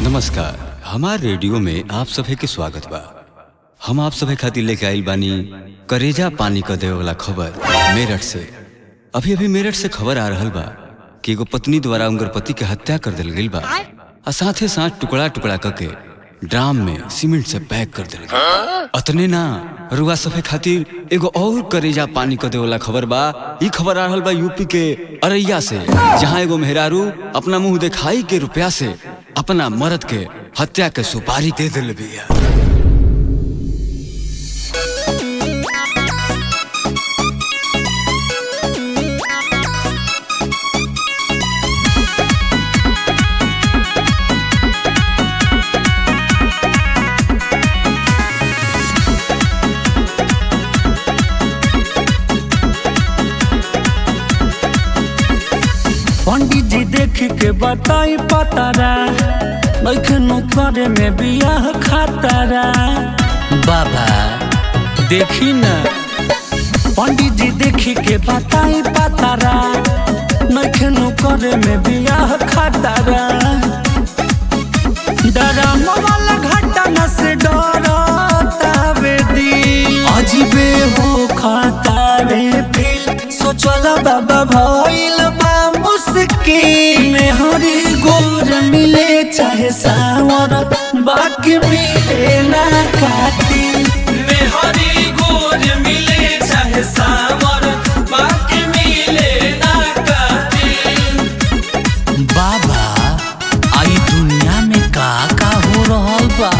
नमस्कार हमार रेडियो में आप सभे के स्वागत बा हम आप सभे खातिर लेके आइल बानी करेजा पानी क देवे वाला खबर मेरठ से अभी अभी मेरठ से खबर आ रहल बा कि एगो पत्नी द्वारा उनकर पति के हत्या कर दिल गइल बा आ साथे साथ टुकड़ा टुकड़ा करके ड्राम में सीमेंट से पैक कर दिल गइल अतने ना रुआ सभे खातिर एगो और करेजा पानी क देवे वाला खबर बा ई खबर आ रहल बा यूपी के अरैया से जहाँ एगो मेहरारू अपना मुंह दिखाई के रुपया से अपना मर्द के हत्या के सुपारी दे दिल बिया पंडित जी देख के बताई पतारा लखनऊ करे में बियाह खातारा बाबा देखी न पंडित जी देख के बताई पतारा लखनऊ करे में बियाह खातारा डराम वाला घटना से डरतावे दी अजीबे हो खातावे फिर सोचल बाबा भइल बा मुश्किल में हरी गोर मिले चाहे सावर बाकी मिले ना कातिल में हरी गोर मिले चाहे सावर बाकी मिले ना कातिल बाबा आई दुनिया में का का हो रहल बा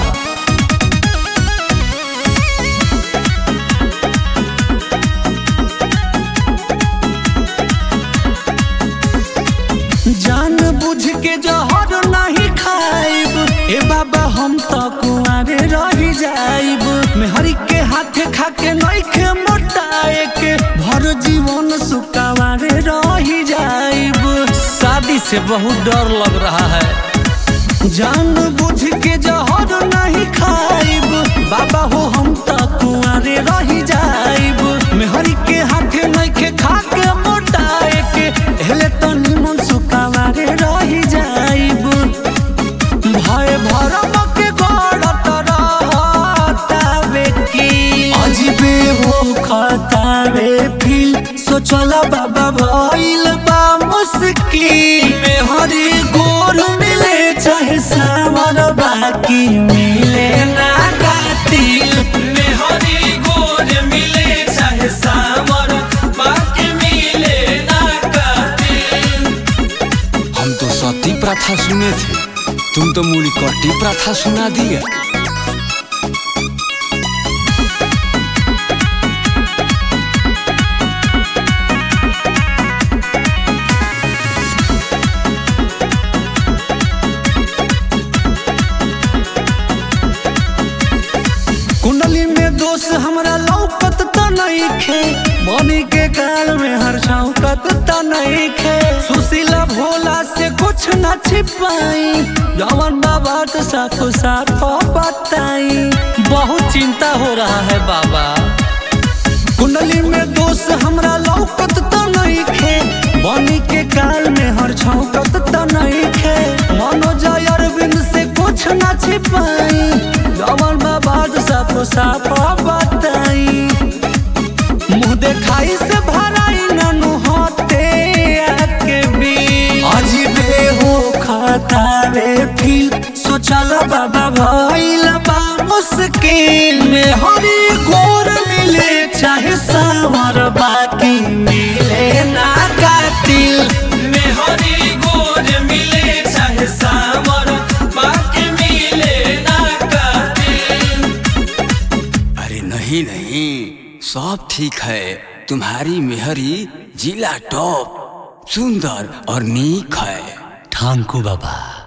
जान बुझ के जहर नहीं खाइब ए बाबा हम तो कुआरे रह जाइब मेहरी के हाथे खा के नइखे मोटाए के भर जीवन सुकावारे रह जाइब शादी से बहुत डर लग रहा है जान बुझ के जहर नहीं खाइब बाबा हो हम तो कुआरे रह जाइब मेहरी के हाथे नइखे खा के मोटाए के हेले तो निमन सुकावारे रह जाइब भय भरम के गड़त रहतावे की अजीबे हो खतावे फिर सोचल बाबा भइल बा मुश्किल में हरी गोर मिले चाहे सावर बाकी मिले ना कातिल में हरी गोर मिले चाहे सावर बाकी मिले ना कातिल हम तो सती प्रथा सुने थे तुम तो मूली कट्टी प्रथा सुना दिया कुंडली में दोष हमरा लौकत त नइखे बनी के काल में हर शौकत त नइखे सुशीला भोला से कुछ न छिपाई जवन बाबा तो साफ साफ बताई बहुत चिंता हो रहा है बाबा कुंडली में दोष हमरा लौकत त नइखे बनी के काल में हर छौकत त नइखे मनोज अरविंद से कुछ न छिपाई जवन बाबा साफ साफ बताई मुंह देखाई से भराई ननु होते आके भी अजीबे हो खतावे फिर सोचल बाबा भइल बा मुश्किल में हरी गोर मिले चाहे सावर बाकी मिले ना कातिल में हरी गोर मिले चाहे सावर बाकी मिले ना कातिल अरे नहीं नहीं सब ठीक है तुम्हारी मेहरी जिला टॉप सुंदर और नीक है ठांकू बाबा